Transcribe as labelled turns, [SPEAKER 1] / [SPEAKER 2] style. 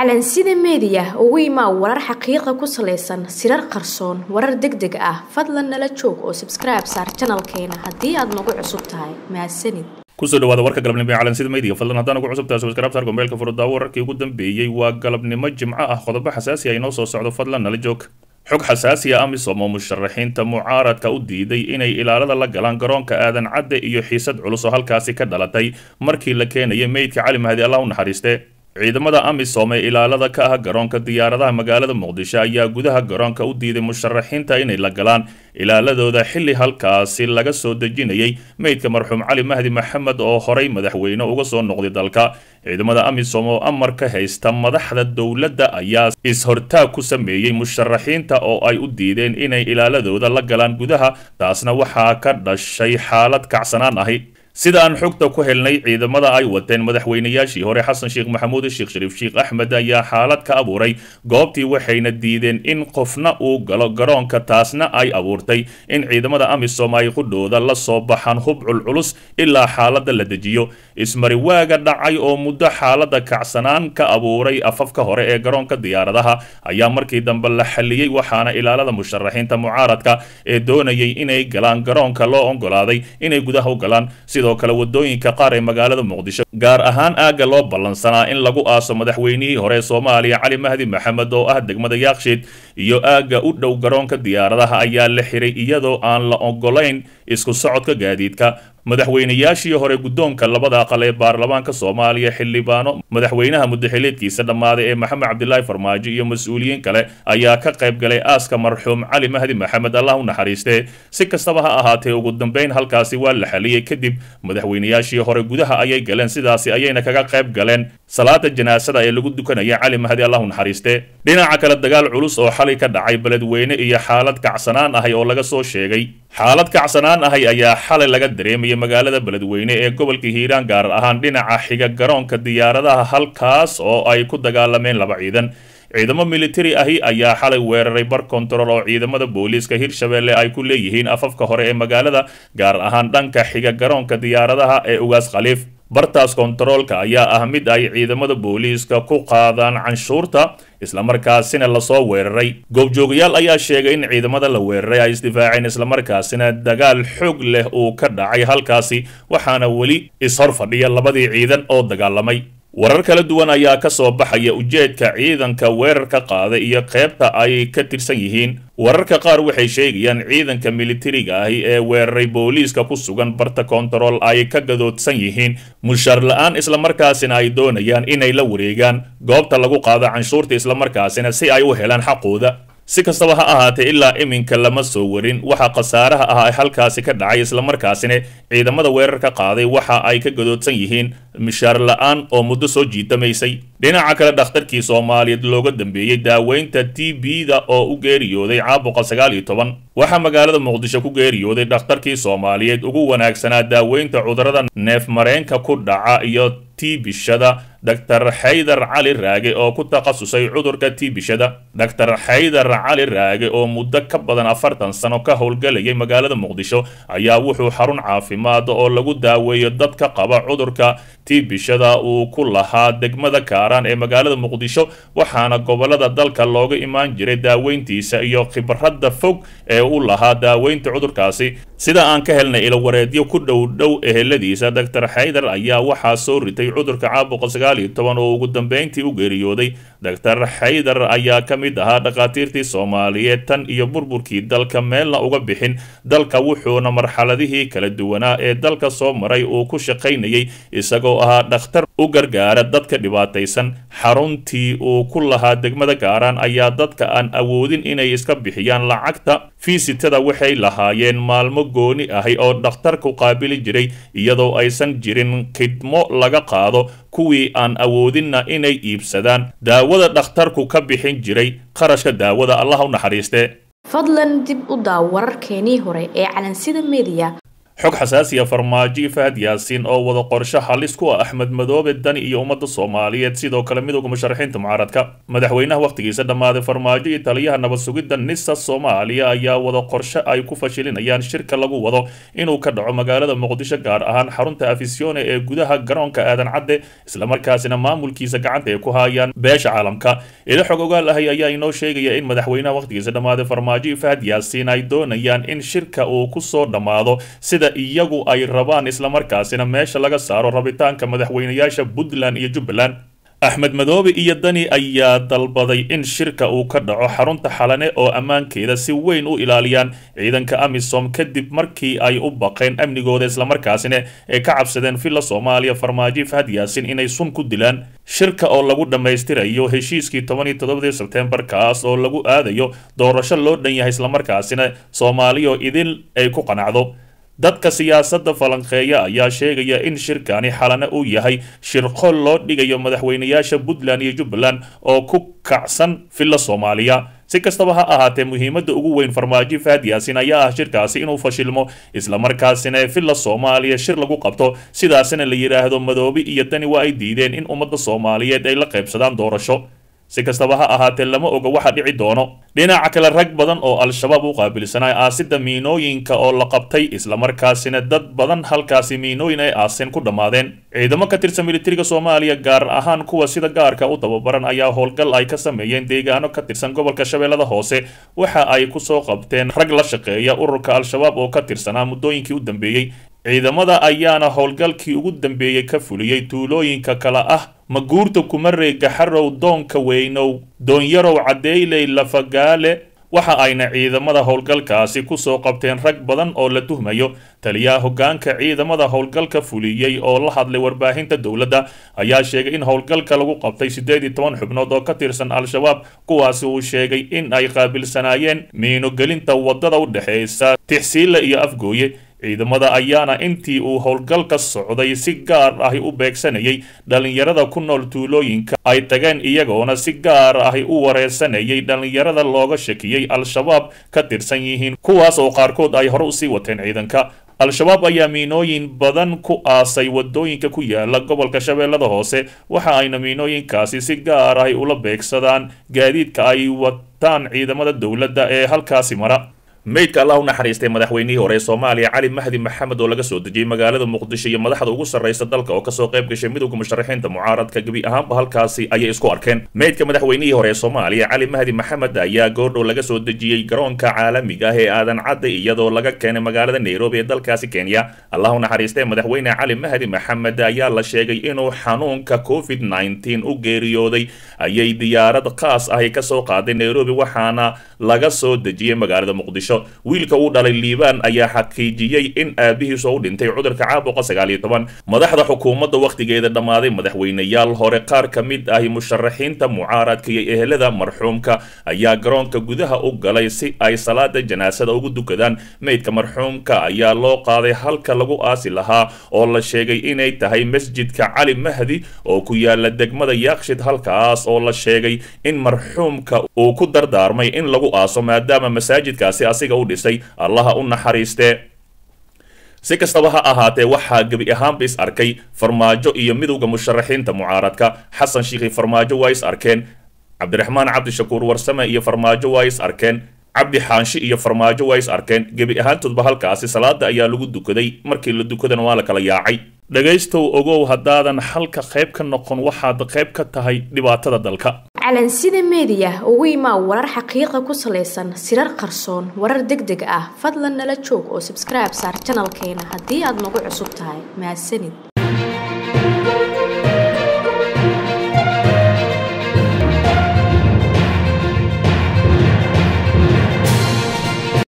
[SPEAKER 1] calansida meediya ugu imaa warar xaqiiqa ku salaysan sirar qarsoon warar deg deg ah fadlan nala joog oo sabskribe saar janalkeena haddii aad nagu cusub tahay mahadsanid
[SPEAKER 2] kusoo dhawaada warka galabnimo ee calansida meediga fadlan haddaan ugu cusub tahay subscribe saar gombeelka furudaawo wararkii ugu dambeeyey waa galabnimo jimco ah qodobo xasaasi ah inoo soo socdo fadlan nala joog xog xasaasi ah amisom oo musharaxiinta mucaaradka u diiday inay ilaalada la galaan garoonka aadan cadde iyo xiisad culus oo halkaasi ka dhalatay markii la keenayay meydka cali mahdi allah u naxariiste ciidamada amisom ee ilaalada ka ah garoonka diyaaradaha magaalada muqdisho ayaa gudaha garoonka u diiday musharaxiinta inay la galaan ilaaladooda xilli halkaasi laga soo dejinayay meydka marxuum cali mahdi maxamed oo horay madaxweyne uga soo noqday dalka ciidamada amisom oo amar ka haysta madaxda dowladda ayaa is-hortaag ku sameeyey musharaxiinta oo ay u diideen inay ilaaladooda la galaan gudaha taasna waxaa ka dhashay xaalad kacsanaan ahi sida aan xogta ku helnay ciidamada ay wateen madaxweynayaashii hore xasan sheekh maxamuud sheekh shariif sheekh axmed ayaa xaalad ka abuuray goobtii waxayna diideen in qofna uu galo garoonka taasna ay abuurtay in ciidamada amisom ay qudhooda la soo baxaan hubcul culus ilaa xaaladda la dejiyo ismari waaga dhacay oo muddo xaaladda kacsanaan ka abuuray afafka hore ee garoonka diyaaradaha ayaa markii dambe la xalliyey waxaana ilaalada musharaxiinta mucaaradka ee doonayay inay galaan garoonka loo ogolaaday inay gudaha u galaan sidoo kale wadooyinka qaar ee magaalada muqdisho gaar ahaan aagga loo ballansanaa in lagu aaso madaxweynihii hore soomaaliya cali mahdi maxamed oo ah degmada yaakshiid iyo aagga u dhow garoonka diyaaradaha ayaa la xiray iyadoo aan la ogolayn isku socodka gaadiidka madaxweynayaashii hore guddoonka labada aqal ee baarlamaanka soomaaliya xildhibaano madaxweynaha mudaxileedkiisa dhammaaday ee maxamed cabdilaahi farmaajo iyo mas-uuliyiin kale ayaa ka qayb galay aaska marxuum cali mahdi maxamed allah u naxariiste si kastaba ha ahaatee ugu dambeyn halkaasi waa la xaliyey kadib madaxweynayaashii hore gudaha ayay galeen sidaasi ayayna kaga qayb galeen salaada janaasada ee lagu dukanaya cali mahdi allah u naxariiste dhinaca kale dagaal culus oo xalay ka dhacay beledweyne iyo xaalad kacsanaan ahay oo laga soo sheegay xaalad kacsanaan ahay ayaa xalay laga dareemayay magaalada beledweyne ee gobolka hiiraan gaar ahaan dhinaca xiga garoonka diyaaradaha halkaas oo ay ku dagaalameen laba ciidan ciidamo militari ahi ayaa xalay weeraray bar kontarool oo ciidamada booliiska hirshabelle ay ku leeyihiin afafka hore ee magaalada gaar ahaan dhanka xiga garoonka diyaaradaha ee ugaas khaliif bartaas kontaroolka ayaa ah mid ay ciidamada booliiska ku qaadaan canshuurta islamarkaasina lasoo weeraray goobjoogayaal ayaa sheegay in ciidamada la weeraray ay isdifaaceen islamarkaasina dagaal xoog leh uu ka dhacay halkaasi waxaana weli ishor fadhiya labadii ciidan oo dagaalamay warar kala duwan ayaa ka soo baxaya ujeedka ciidanka weerarka qaada iyo qaybta ay ka tirsan yihiin wararka qaar waxay sheegayaan ciidanka militariga ahi ee weeraray booliiska ku sugan barta kontarool ay ka gadoodsan yihiin mushaar la-aan islamarkaasina ay doonayaan inay la wareegaan goobta lagu qaado canshuurta islamarkaasina si ay u helaan xaqooda si kastaba ha ahaatee ilaa iminka lama soo warin waxa khasaaraha ah ee halkaasi ka dhacay islamarkaasina ciidamada weerarka qaaday waxa ay ka gadoodsan yihiin mishaar la-aan oo muddo soo jiitamaysay dhinaca kale dhakhtarkii soomaaliyeed looga dambeeyey daaweynta t b-da oo u geeriyooday caabuqa sagaal iyo toban waxaa magaalada muqdisho ku geeriyooday dhakhtarkii soomaaliyeed ugu wanaagsanaa daaweynta cudurrada neef mareenka ku dhaca iyo tiibishada dr xaydar cali raage oo ku takhasusay cudurka tiibishada dr xaydar cali raage oo muddo ka badan afartan sano ka howlgalayay magaalada muqdisho ayaa wuxuu xarun caafimaad oo lagu daaweeyo dadka qaba cudurka tiibishada uu ku lahaa degmada kaaraan ee magaalada muqdisho waxaana gobolada dalka looga imaan jiray daaweyntiisa iyo khibradda fog ee u lahaa daaweynta cudurkaasi sida aan ka helnay ilowareedyo ku dhow dhow eheladiisa dr xaydar ayaa waxaa soo ritay cudurka caabuqa sagaal iyo toban oo ugu dambeyntii u geeriyooday dr xaydar ayaa ka mid ahaa dhakhaatiirtii soomaaliyeed tan iyo burburkii dalka meelna uga bixin dalka wuxuuna marxaladihii kala duwanaa ee dalka soo maray uu ku shaqaynayay isagoo ahaa dhakhtar u gargaara dadka dhibaataysan xaruntii uu ku lahaa degmada gaaraan ayaa dadka aan awoodin inay iska bixiyaan lacagta fiisitada waxay lahaayeen maalmo gooni ahi oo dhakhtarku qaabili jiray iyadoo aysan jirin khidmo laga qaado kuwii aan awoodinna inay iibsadaan daawada dhakhtarku ka bixin jiray qarashka daawada allah u naxariiste
[SPEAKER 1] fadlan dib u daaw wararkeenii hore ee calansida meediya
[SPEAKER 2] xog xasaasiya farmaajo fahad yaasiin oo wada qorsho halis ku ah axmed madoobe dani iyo ummadda soomaaliyeed sidoo kale midowga musharaxiinta mucaaradka madaxweynaha wakhtigiisa dhammaaday farmaajo iyo taliyaha nabad sugidda nisa soomaaliya ayaa wada qorsho ay ku fashilinayaan shirka lagu wado inuu ka dhaco magaalada muqdisho gaar ahaan xarunta afisione ee gudaha garoonka aadan cadde islamarkaasina maamulkiisa gacanta ay ku haayaan beesha caalamka ilo xog ogaal ahay ayaa inoo sheegaya in madaxweynaha wakhtigiisa dhammaaday farmaajo iyo fahad yaasiin ay doonayaan in shirka uu kusoo dhammaado sida iyagu ay rabaan islamarkaasina meesha laga saaro rabitaanka madaxweynayaasha puntland iyo jubbaland axmed madoobe iyo dani ayaa dalbaday in shirka uu ka dhaco xarunta xalane oo ammaankeeda si weyn u ilaaliyaan ciidanka amisom kadib markii ay u baqeen amnigooda islamarkaasina ee ka cabsadeen villa soomaaliya farmaajo fahad yaasin inay sun ku dilaan shirka oo lagu dhammaystirayo heshiiskii toban iyo toddobadii sebtembar kaas oo lagu aadayo doorasho loo dhan yahay islamarkaasina soomaaliyo idil ay ku qanacdo dadka siyaasadda falanqeeya ayaa sheegaya in shirkani xalana uu yahay shirqol loo dhigayo madaxweynayaasha puntland iyo jubbaland oo ku kacsan villa soomaaliya si kastaba ha ahaatee muhiimadda ugu weyn farmaajo fahad yaasin ayaa ah shirkaasi inuu fashilmo islamarkaasina villa soomaaliya shir lagu qabto sidaasina la yidhaahdo madoobe iyo dani waa ay diideen in ummadda soomaaliyeed ay la qaybsadaan doorasho si kastaba ha ahaatee lama oga waxa dhici doono dhinaca kale rag badan oo al-shabaab u qaabilsanay aasida miinooyinka oo la qabtay islamarkaasina dad badan halkaasi miinooyin ay aaseen ku dhammaadeen ciidamo ka tirsan militariga soomaaliya gaar ahaan kuwa sida gaarka u tababaran ayaa howlgal ay ka sameeyeen deegaano ka tirsan gobolka shabeellada hoose waxa ay kusoo qabteen rag la shaqeeya ururka al-shabaab oo ka tirsanaa muddooyinkii u dambeeyey ciidamada ayaana howlgalkii ugu dambeeyey ka fuliyey tuulooyinka kale ah maguurta kumarey gaxarow doonka weynow doonyarow caddeyley lafagaale waxa ayna ciidamada howlgalkaasi kusoo qabteen rag badan oo la tuhmayo taliyaha hoggaanka ciidamada howlgalka fuliyey oo la hadlay warbaahinta dowladda ayaa sheegay in howlgalka lagu qabtay siddeed iyo toban xubnood oo ka tirsan al-shabaab kuwaasi uu sheegay in ay qaabilsanaayeen miinogelinta waddada u dhexeysa tixsiile iyo afgooye ciidamada ayaana intii uu howlgalka socday si gaar ahi u beegsanayay dhallinyarada ku nool tuulooyinka ay tageen iyagoona si gaar ahi u wareersanayay dhallinyarada looga shakiyey al-shabaab ka tirsan yihiin kuwaas oo qaarkood ay hore usii wateen ciidanka al-shabaab ayaa miinooyin badan ku aasay wadooyinka ku yaala gobolka shabeellada hoose waxa ayna miinooyinkaasi si gaar ahi ula beegsadaan gaadiidka ay wataan ciidamada dowladda ee halkaasi mara meydka allah u naxariistay madaxweynihii hore ee soomaaliya cali mahdi maxamed oo laga soo dejiyey magaalada muqdisho iyo madaxda ugu sarraysa dalka oo kasoo qayb gashay midowda musharaxiinta mucaaradka gebi ahaanba halkaasi ayay isku arkeen meydka madaxweynihii hore ee soomaaliya cali mahdi maxamed ayaa goordhow laga soo dejiyey garoonka caalamiga ah ee aadan cadda iyadoo laga keenay magaalada nairobi ee dalkaasi kenya allah u naxariistay madaxweyne cali mahdi maxamed ayaa la sheegay inuu xanuunka covid nneteen u geeriyooday ayay diyaarad khaas ahi kasoo qaaday nairobi waxaana laga soo dejiyey magaalada muqdisho wiilka uu dhalay liibaan ayaa xaqiijiyey in aabihiis oo u dhintay cudurka caabuqa sagaal iyo toban madaxda xukuumadda wakhtigeeda dhammaaday madaxweyneyaal hore qaar ka mid ahi musharaxiinta mucaaradka iyo ehelada marxuumka ayaa garoonka gudaha u galay si ay salaada janaasada ugu dukadaan meydka marxuumka ayaa loo qaaday halka lagu aasi lahaa oo la sheegay inay tahay masjidka cali mahdi oo ku yaala degmada yaakshid halkaas oo la sheegay in marxuumka uu ku dardaarmay in lagu aaso maadaama masaajidkaasi asiga u dhisay allaha u naxariistee si kastaba ha ahaatee waxaa gebi ahaanba is arkay farmaajo iyo midowda musharaxiinta mucaaradka xasan shiikhi farmaajo waa is arkeen cabdiraxmaan cabdishakuur warsame iyo farmaajo waa is arkeen cabdi xaanshi iyo farmaajo waa is arkeen gebi ahaantoodba halkaasi salaada ayaa lagu dukaday markii la dukadana waa la kala yaacay dhegaystow ogow haddaadan halka qayb ka noqon waxaad qayb ka tahay dhibaatada dalka
[SPEAKER 1] calansida meediya ugu imaa warar xaqiiqa ku salaysan sirar qarsoon warar deg deg ah fadlan nala joog oo sabskribe saar janalkeena haddii aad nagu cusub tahay mahadsanid